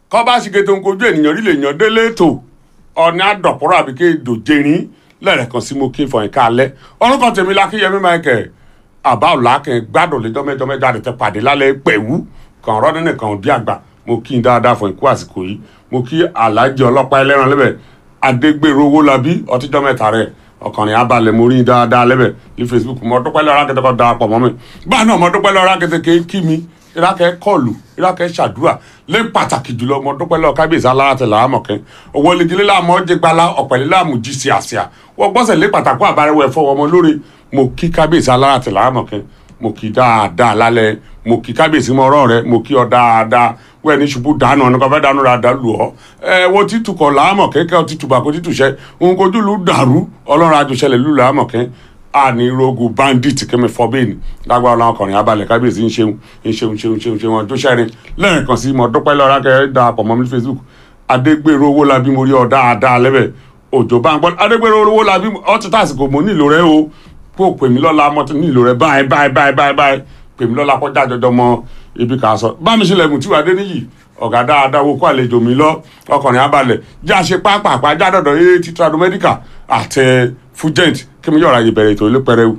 kọ́ bá ṣe kété nkojú ènìyàn rí lè yàn délé ètò ọ̀ní àdọ̀pọ̀rọ̀ àbí ké dòjérin lẹ́rẹ̀kan sí mo kí fọyín kálẹ̀ orúkọ tèmi lákíyẹmí michael àbá ọ̀làkẹ́ gbádùn lẹ́jọ́ mẹ́jọ mẹ́jọ àdètè pàdé lálẹ́ pẹ̀wú kàn rọ́ọ̀dún nìkan òdí àgbà mo kí n dáadáa fún ikú àsìkò yìí mo kí aláàjì ọlọ́pàá ẹlẹ́ran lẹ́bẹ̀ adégbèrò owó labí ọtíjọ́ mẹ́ta rẹ̀ ọkànrin abalẹ̀ mo rí i dáadáa lẹ́bẹ̀ ní facebook mo dúpẹ́ lọ́ra kẹtẹ kọ́ darapọ̀ mọ́ mi báà náà mo dúpẹ́ lọ́ra kẹtẹ kẹ́ kí mi ìrákẹ́ kọlù ìrákẹ́ ṣàdúrà lé pàtàkì jùlọ mo dúpẹ́ lọ́ra kábíyèsí aláràtẹ̀ làámọ̀kẹ́ owó lẹ́gílẹ́ làmọ́ jẹ́ gbala ọ̀pẹ̀lẹ́ làmú jí sí àṣìá wọ́n gbọ́sẹ̀ lé pàtàkì àbárẹ̀wẹ̀ fọwọ́ ọmọ lórí mo kí kábíyèsí aláràtẹ̀ làámọ̀kẹ́ mo kí dáadáa lálẹ́ mo kí kábíyèsí mọ́ ọ̀rọ̀ rẹ mo kí ọ dáadáa wẹ́ẹ̀ ní ṣubú dànù ọ̀nà kan fẹ́ dànù ra dà lù ọ́ ẹ wo títù kọ̀ làámọ̀ kẹ́kẹ́ ọ títù bàkó títù ṣẹ́ òun kojú lù dàrú ọlọ́run àjọṣẹlẹ̀ lù làámọ̀ kẹ́ àní rogun bandit kẹ́mi fọ́bẹ́ẹ̀nì lágbára ọlọ́run ọkùnrin abalẹ̀ kábíyèsí ń ṣeun ń ṣeun ṣeun ṣeun ṣeun ọjọ́ sẹ́rin lẹ́yìn kan sí mo dúpẹ́ lọ́ra kẹ́ da pọ̀ mọ́ mi facebook adégbèrò owó labí mo rí ọ dáadáa lẹ́bẹ̀ òjò bá ń gbọ́ adégbèrò owó labí ọtí tàsìkò mo nílò rẹ o kó o pè mí lọ́la mo ti nílò rẹ báyìí báyìí báyìí báyìí báyìí pè mí lọ́la kọjá jọjọ mọ ibi kà á sọ bá mi ṣẹlẹ̀ mùtí wàá dé níyì ọ̀gá dáadáa wo kó àlejò mi lọ ọkùnrin abalẹ̀ já ṣe pápápá já dọ̀dọ̀ yé ti trado medical àtẹ fugent kí mi yọ̀ra yìí bẹ̀rẹ̀ ètò ilé pẹrẹwu.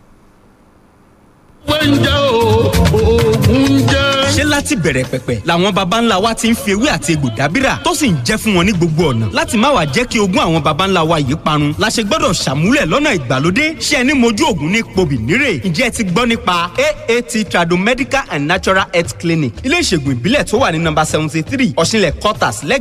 oúnjẹ oògùn jẹ́. ṣé láti bẹ̀rẹ̀ pẹ̀pẹ̀ làwọn baba ńlá wa ti ń fi ewé àti egbò dábìrà tó sì ń jẹ́ fún wọn ní gbogbo ọ̀nà láti má wàá jẹ́ kí ogún àwọn baba ńlá wa yìí parun la ṣe gbọ́dọ̀ ṣàmúlẹ̀ lọ́nà ìgbàlódé ṣé ẹni mojú ògùn ní pobì nírè ǹjẹ́ ẹ ti gbọ́ nípa aat tradomedical and natural health clinic ilé ìṣègùn ìbílẹ̀ tó wà ní nọ́mbà seventy three ọ̀ṣinlẹ̀ quarters lẹ́gbẹ̀ẹ́